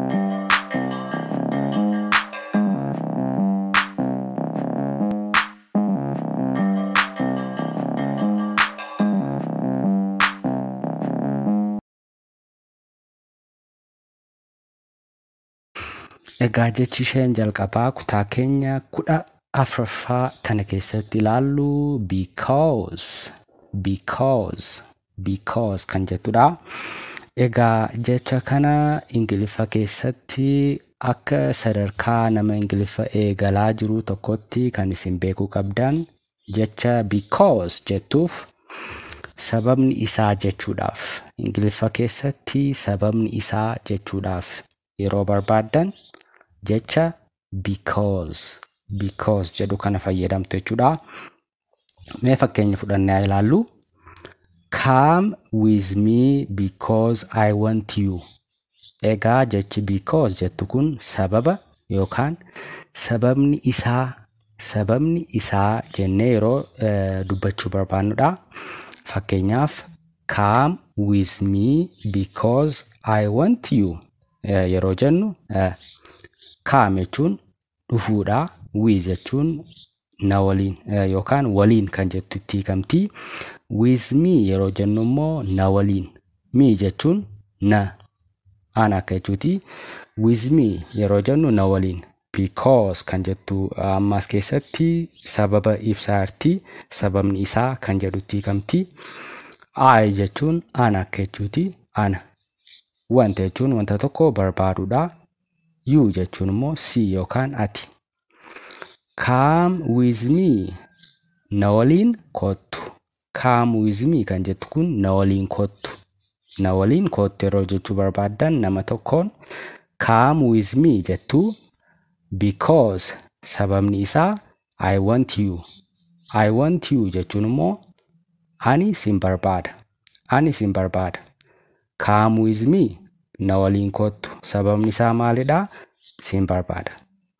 Egaa jechi isheen jalqabaa kutaa keenya kudha afuraffaa kana keessatti ilaallu because because because kan jettudha. Egaa jecha kana ingiliffa keessatti akka sadarkaa nama ingiliffa eegalaa jiru tokkotti kan isin beekuu qabdan jecha because jettuuf sababni isaa jechuudhaaf ingiliffa keessatti sababni isaa jechuudhaaf yeroo barbaaddan jecha because because jedhu kana fayyadamtu jechuudha. Mee fakkeenya fudhannee haa ilaallu. Come with me because I want you. Egaa jechi because jettu kun sababa yookaan sababni isaa sababni isaa jennee yeroo eh, dubbachuu barbaannudha. Fakkeenyaaf come with me because I want you eh, yeroo jennu eh, come jechuun dhufuudha. With jechuun na waliin eh, yookaan waliin kan jettu itti hiikamti. With me yeroo jennu immoo na waliin. Me jechuun na ana akka jechuuti. With me yeroo jennu na waliin. Because kan jettu ammas keessatti sababa ibsaarti. Sababni isaa kan jedhutti hiikamti. I jechuun ana akka jechuuti. Ana. Wanta jechuun wanta tokko barbaaduudha. You jechuun immoo si yookaan ati. Come with me. Na waliin kottu. Come with me kan jettu kun na waliin kottu. Na waliin kottu yeroo jechuu barbaaddan nama tokkoon come with me jettu because sababni isaa I want you. I want you jechuun immoo ani sin barbaada. Ani sin barbaada. Come with me na waliin kottu. Sababni isaa maalidha? Sin barbaada.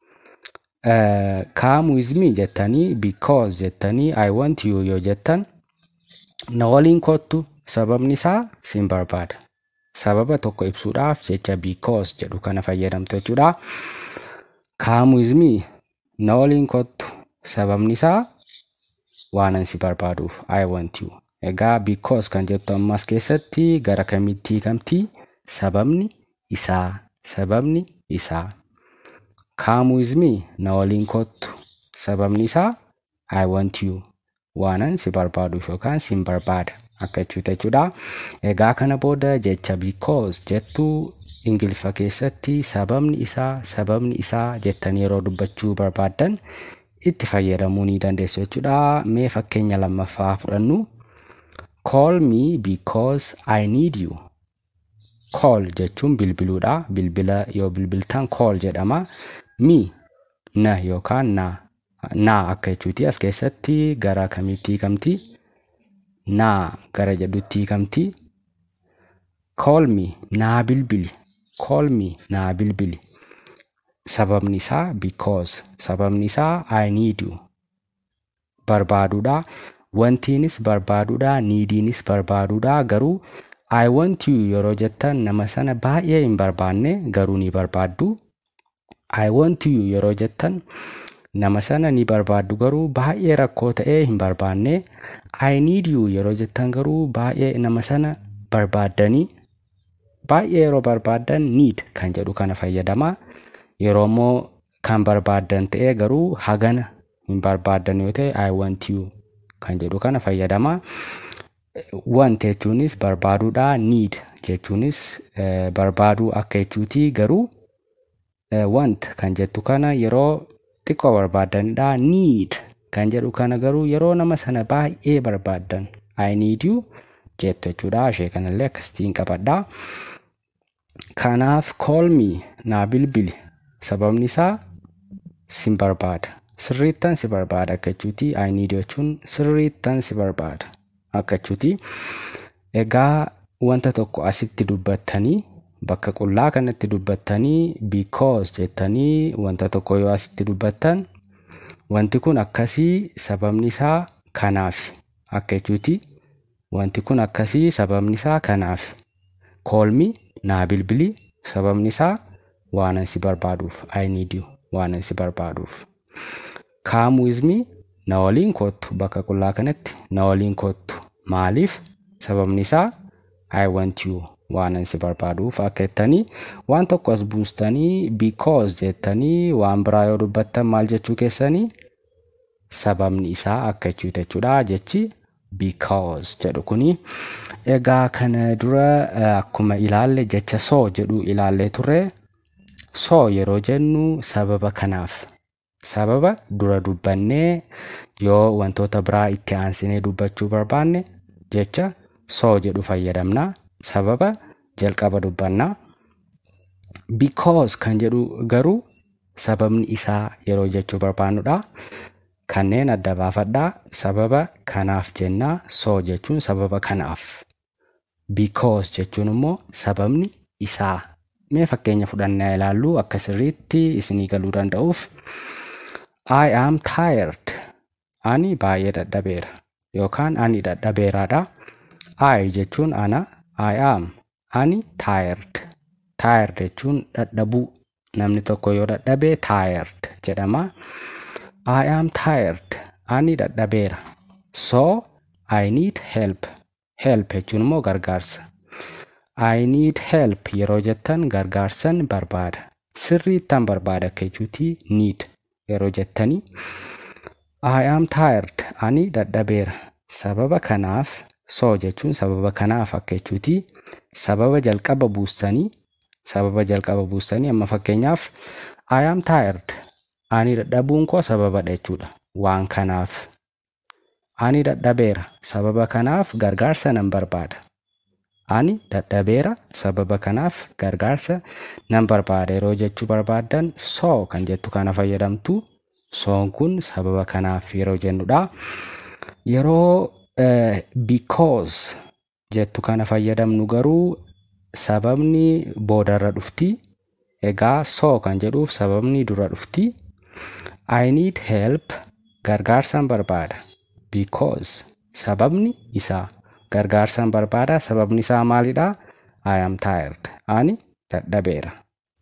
Uh, come with me jettanii because jettanii I want you yoo jettan na waliin kottu sababni isaa sin barbaada. Sababa tokko ibsuudhaaf jecha because jedhu kana fayyadamtu jechuudha. Come with me na waliin kottu sababni isaa waanan si barbaaduuf I want you. Egaa because kan jettu ammas keessatti gara kamitti hiikamti? Sababni isaa sababni isaa. Come with me na waliin kottu sababni isaa I want you. waanan si barbaaduuf yookaan sin barbaada akka jechuuta jechuudha. Egaa kana booda jecha because jettu ingiliffa keessatti sababni isaa sababni isaa jettanii yeroo dubbachuu barbaaddan itti fayyadamuu ni dandeessu jechuudha. Mee fakkeenya lammaffaa fudhannu. Call me because I need you. Call jechuun bilbiluudha. Bilbila yoo bilbiltan call jedhama. Me na yookaan naa naa akka jechuuti as keessatti gara kamitti hiikamti naa gara jedhutti hiikamti call me naa bilbili call me naa bilbili sababni isaa because sababni isaa I need you barbaaduudha wantiinis barbaaduudha niidiinis barbaaduudha garuu I want you yeroo jettan nama sana baay'ee hin barbaanne garuu ni barbaaddu I want you yeroo jettan nama sana ni barbaaddu garuu baay'ee rakkoo ta'ee hin barbaanne I need you yeroo jettan garuu baay'ee nama sana barbaaddanii baay'ee yeroo barbaaddan need kan jedhu kana fayyadama yeroo immoo kan barbaaddan ta'ee garuu hagana hin barbaaddan yoo ta'e I want you kan jedhu kana fayyadama. Want jechuunis barbaaduudha need jechuunis eh, barbaaduu akka jechuuti garuu eh, want kan jettu kana yeroo xiqqoo barbaadanidha. Need kan jedhu kana garuu yeroo nama sana baay'ee barbaaddan I need you jettu jechuudha. Ishee kanallee akkasitiin qabadha. Kanaaf call me naa bilbili sababni isaa sin barbaada. Sirriittan si barbaada akka jechuuti. I need jechuun sirriittan si barbaada akka jechuuti. Egaa wanta tokko asitti dubbattanii bakka qullaa kanatti dubbattanii because jettanii wanta tokko yoo asitti dubbattan wanti kun akkasii sababni isaa kanaaf akka jechuuti. Wanti kun akkasii sababni isaa kanaaf. Call me naa bilbili sababni isaa waanan si barbaaduuf I need you waanan si barbaaduuf. Come with me na waliin kottu bakka qullaa kanatti na waliin kottu maaliif sababni isaa I want you waanan si barbaaduuf akka jettanii waan tokko as buustanii because jettanii waan biraa yoo dubbattan maal jechuu keessanii sababni isaa akka jechuuti jechuudha jechi because jedhu kuni egaa kana dura akkuma ilaalle jecha soo jedhu ilaallee turre soo yeroo jennu sababa kanaaf sababa dura dubbannee yoo wantoota biraa itti aansinee dubbachuu barbaanne jecha soo jedhu fayyadamna sababa jalqaba dubbannaa because kan jedhu garuu sababni isaa yeroo jechuu barbaannudha kanneen adda baafadhaa sababa kanaaf jennaa soo jechuun sababa kanaaf because jechuun immoo sababni isaa mee fakkeenya fudhannee ilaallu akka sirriitti isinii galuu danda'uuf I am tired ani baay'ee dadhabeera yookaan ani dadhabeeraadha I jechuun ana I am ani tired tired jechuun dadhabuu namni tokko yoo dadhabee tired jedhama I am tired ani dadhabeera so I need help help jechuun immoo gargaarsa I need help yeroo jettan gargaarsan barbaada sirriittan barbaada akka jechuuti need yeroo jettanii I am tired ani dadhabeera sababa kanaaf so jechuun sababa kanaaf akka jechuuti sababa jalqaba buustanii sababa jalqaba buustanii amma fakkeenyaaf I am tired ani dadhabuun koo sababadha jechuudha waan kanaaf ani dadhabeera sababa kanaaf gargaarsa nan barbaada ani dadhabeera sababa kanaaf gargaarsa nan barbaada yeroo jechuu barbaaddan soo kan jettu kana fayyadamtu soon kun sababa kanaaf yeroo jennudha yeroo because jettu kana fayyadamnu garuu sababni boodarra dhufti egaa soo kan jedhuuf sababni dura dhufti I need help gargaarsan barbaada because sababni isaa gargaarsan barbaada sababni isaa maalidha I am tired ani dadhabeera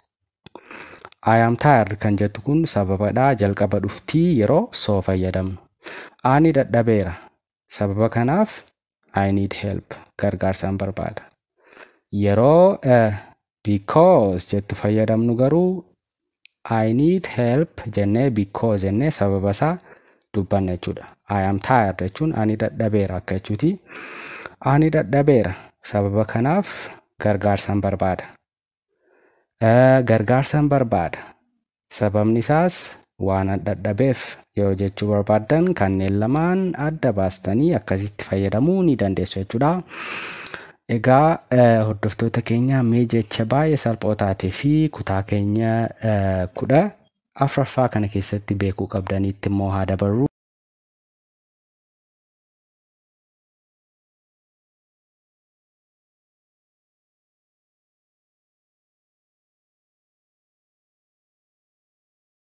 I am tired kan jettu kun sababadha jalqaba dhuftii yeroo soo fayyadamnu ani dadhabeera sababa kanaaf I need help gargaarsan barbaada yeroo because jettu fayyadamnu garuu I need help jennee because jennee sababa isaa dubbanna jechuudha. I am tired jechuun ani dadhabeera akka jechuuti. Ani dadhabeera sababa kanaaf gargaarsan barbaada. Gargaarsan barbaada sababni isaas waan dadhabeef yoo jechuu barbaaddan kanneen lamaan adda baastanii akkasitti fayyadamuu ni dandeessu jechuudha. Egaa hordoftoota keenya mee jecha baay'ee salphoo taatee fi kutaa keenya kudha afuraffaa kana keessatti beekuu qabdaniitti immoo haa dabarru.